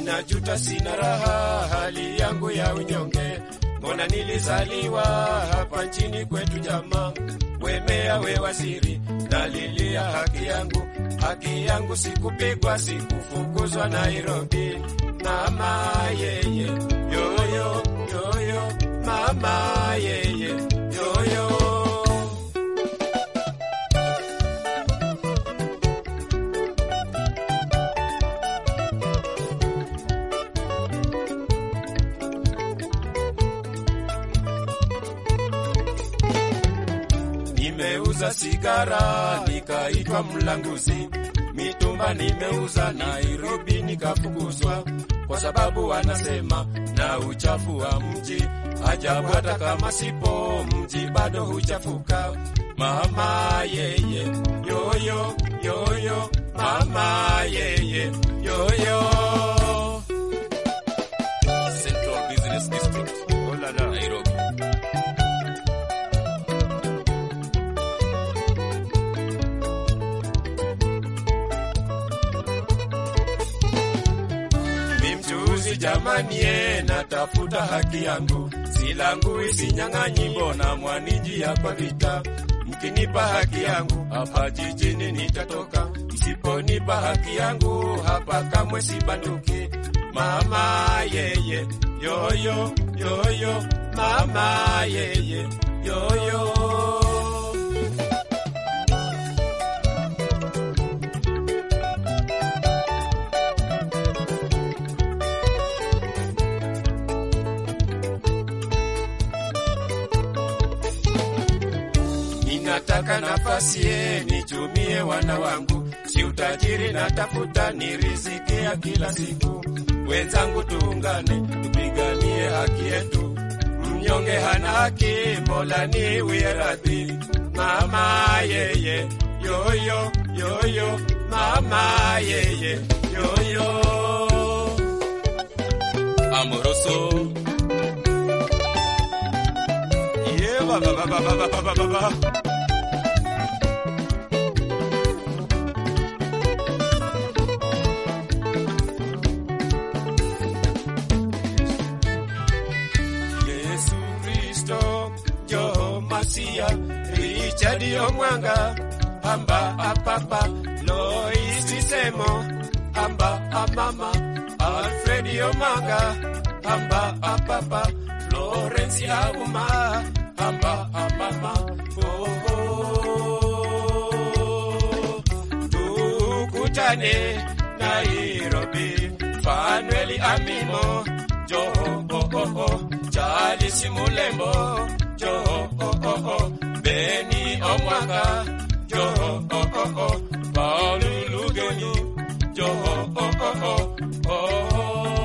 ninajuta, sina raha, hali yangu ya unyonge. Mbona nilizaliwa hapa nchini kwetu jamaa, wemea we waziri, nalilia haki yangu, haki yangu, sikupigwa, sikufukuzwa Nairobi. Mama yeye yoyo yoyo, mama yeye yoyo Nimeuza sigara nikaitwa mlanguzi, mitumba nimeuza Nairobi nikafukuzwa, kwa sababu wanasema na uchafu wa mji. Ajabu, hata kama sipo mji bado huchafuka. Mama yeye yoyo yoyo, mama yeye yoyo. Central Business District, Oh la la. Nairobi. Mi mchuuzi jamani, ye natafuta haki yangu, silangui sinyang'anyi, mbona mwanijia kwa vita? Mkinipa haki yangu hapa jijini nitatoka, msiponipa haki yangu hapa kamwe sibanduki. Mama yeye yoyo yoyo, mama yeye yoyo. Ninataka nafasi ye nichumie wana wangu, si utajiri natafuta, ni riziki ya kila siku. Wenzangu tuungane, tupiganie haki yetu. Mnyonge hana haki, Mola ni wiye radhi. Mama yeye yoyo yoyo, mama yeye yoyo. Amoroso, Yeah, ba ba ba ba ba ba ba ba ba. Yesu Kristo Joho Masia Richard Omwanga Amba Apapa Lois Semo Amba Amama Alfred Omanga Amba Apapa Florence Auma Amba Amama oh, oh. Tukutane Nairobi Fanueli Amimo Joho oh, oh, oh. Charles Mulembo Joho oh, oh, oh. Beni Omwanga Joho oh, oh, oh. Paulu Lugeni Joho oh, oh, oh. Oh,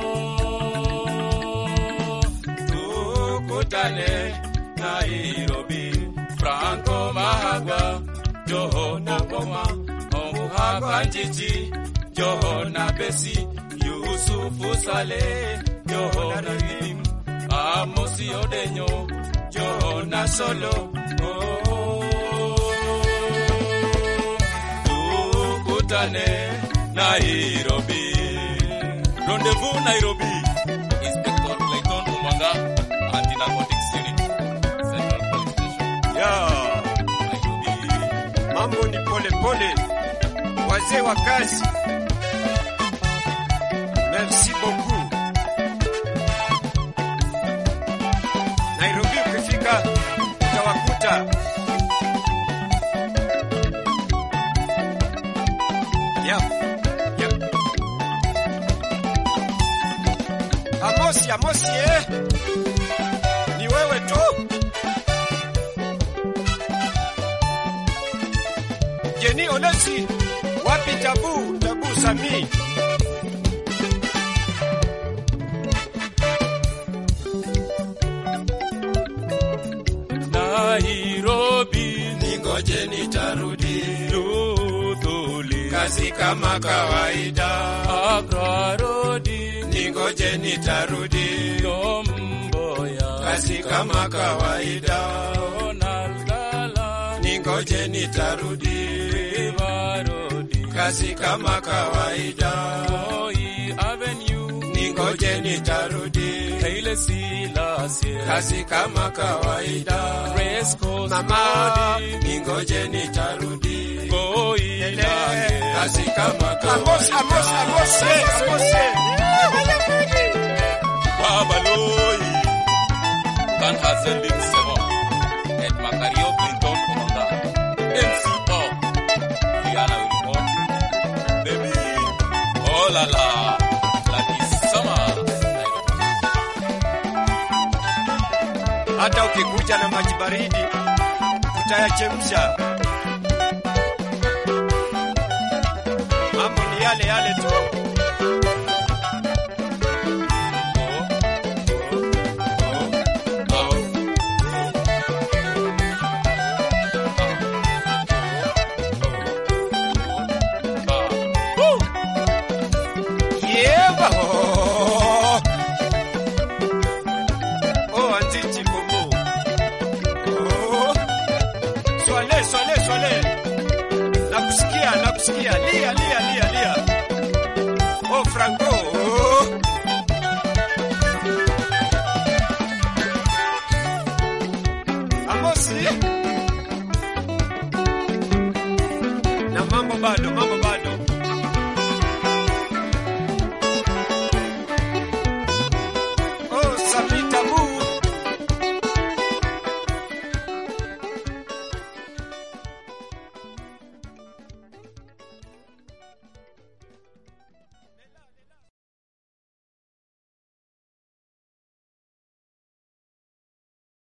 tukutane Nairobi Franco Mahagwa Joho na Ngoma Omuhagwa Njiji Joho na Besi Yusufu Saleh Joho na Rim Amosi Odenyo Joho na Solo oh, tukutane Nairobi Rendezvous Nairobi. Inspector Clayton Umwanga, Anti-Narcotics Unit, Central Police Station, yeah. Nairobi. Mambo ni pole pole, wazee wa kazi. Merci beaucoup. Nairobi ukifika utawakuta. Yeah. Yeah. Amosi, Amosi eh? Ni wewe tu? Jeni Olesi, wapi Tabu, Tabu Sami? Nairobi, Ningoje nitarudi, Luthuli, kazi kama kawaida. Accra Road, Ningoje nitarudi, Tomboya, kazi kama kawaida. Donald Gala, Ningoje nitarudi, River Road, kazi kama kawaida. Moi Avenue, ningoje nitarudi Haile Selassie, kazi kama kawaida. Race Course Mama, Road, ningoje nitarudi Koinange, kazi kama Amos, Amos, Amos, kawaida. Amos. Babaloi, Van Hazeling Sevo, et Macario Clinton Commander, MCO, Diana Wilco, Baby, oh la la, Lucky Summer, Nairobi. Hata ukikuja na maji baridi tutayachemsha. Mambo ni yale yale tu. Yeba ho. Oh, anzichi bobo. Oh. Swale, swale, swale. Nakusikia, nakusikia. Lia.